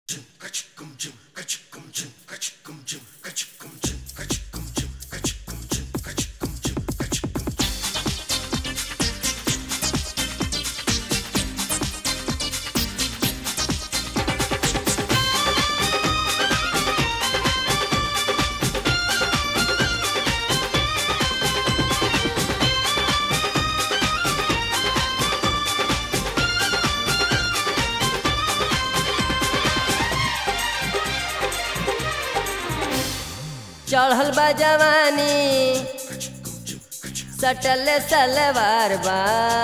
चढ़ल बा जवानी सटल सलवार बा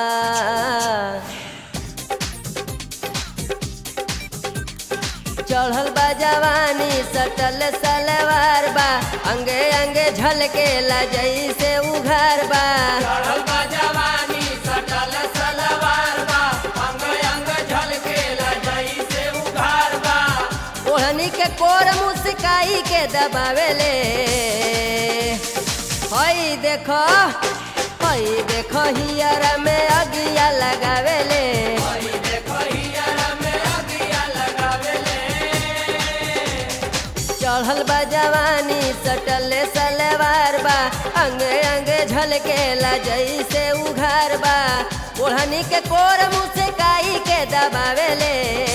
चढ़ल बा जवानी सटल सलवार बा अंगे अंगे झलके ला जैसे उघार बा चढ़ल बा जवानी सटल सलवार बा अंग अंग झलकेला जइसे उघार बा ओढ़नी के कोर मुस्काई के दबावेले हई देखो हई देखो हियर में अगिया लगावेले हई देखो हियरा में अगिया लगावेले चढ़ल बा जवानी सटल सलवार बा अंगे अंगे झलकेला जैसे उघार बा ओढ़नी के कोर मुस्काई के दबावेले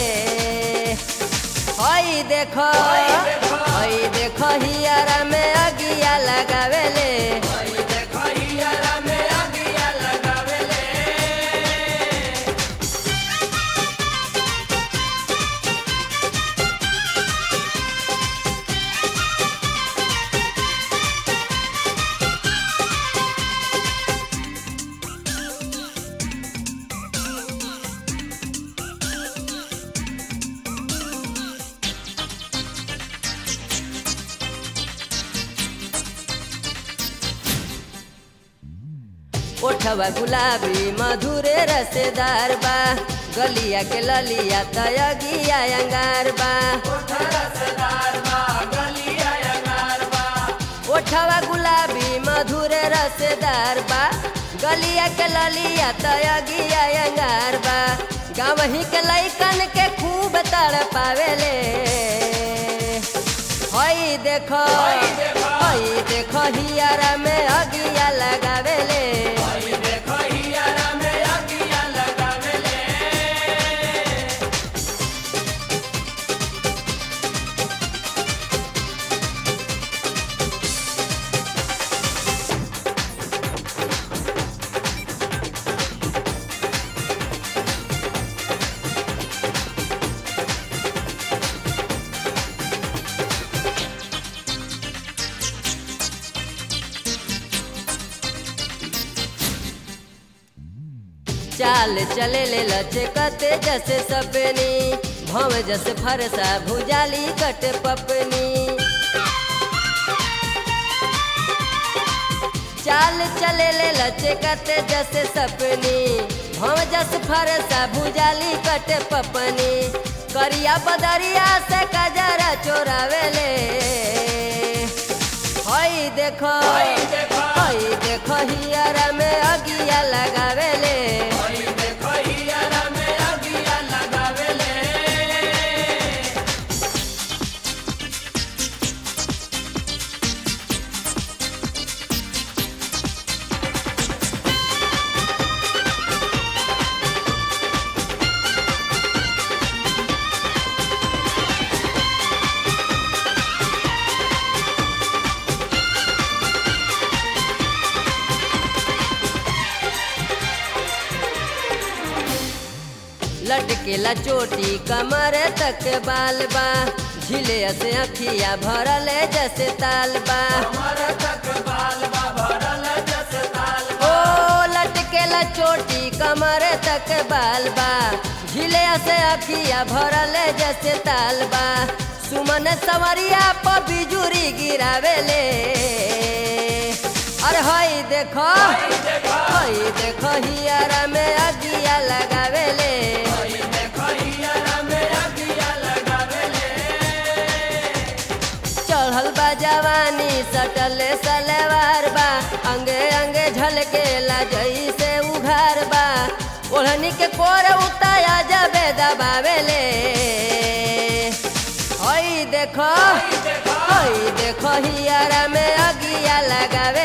हई देखो हई देखो हियर में अगिया लगावेले हई देखो हियरा में अगिया लगावेले ओठवा गुलाबी मधुरे रसेदार बा गलिया के ललिया तयगिया अंगार बा रसदार बा गलिया अंगार बा ओठवा गुलाबी मधुरे रसेदार बा गलिया के ललिया तयगिया अंगार बा गावही के लैकन के खूब तड़ पावेले हई देखो हई देखो हियारा में अगिया लगावेले हई देखो हियरा में अगिया लगावेले चाल चले ले लचकते जैसे सपनी भव जैसे फरसा भुजाली कट पपनी चाल चले ले लचकते जैसे सपनी भव जस फरसा भुजाली कट पपनी करिया बदरिया से कजरा चोरावेले हई देखो हई देखो हियरा में अगिया लगावेले हई देखो हियरा में अगिया लगावेले लटकेला चोटी कमर तक बाल बा झिले से अखिया भरल जैसे ताल बा हमर तक बाल बा भरल जस ताल ओ लटकेला चोटी कमर तक बाल बा झिले से अखिया भरल जैसे ताल बा सुमन सवरिया पर बिजुरी गिरावेले अरे हई देखो हई देखो हियारा में अगिया लगावेले हई देखो हियरा में अगिया लगावेले चढ़ल बा जवानी सटल सलवार बा अंगे अंगे झलकेला जैसे उघार बा ओढ़नी के कोर उताया जबे दबावेले देखो हई देखो हई देखो हियारा में अगिया लगावे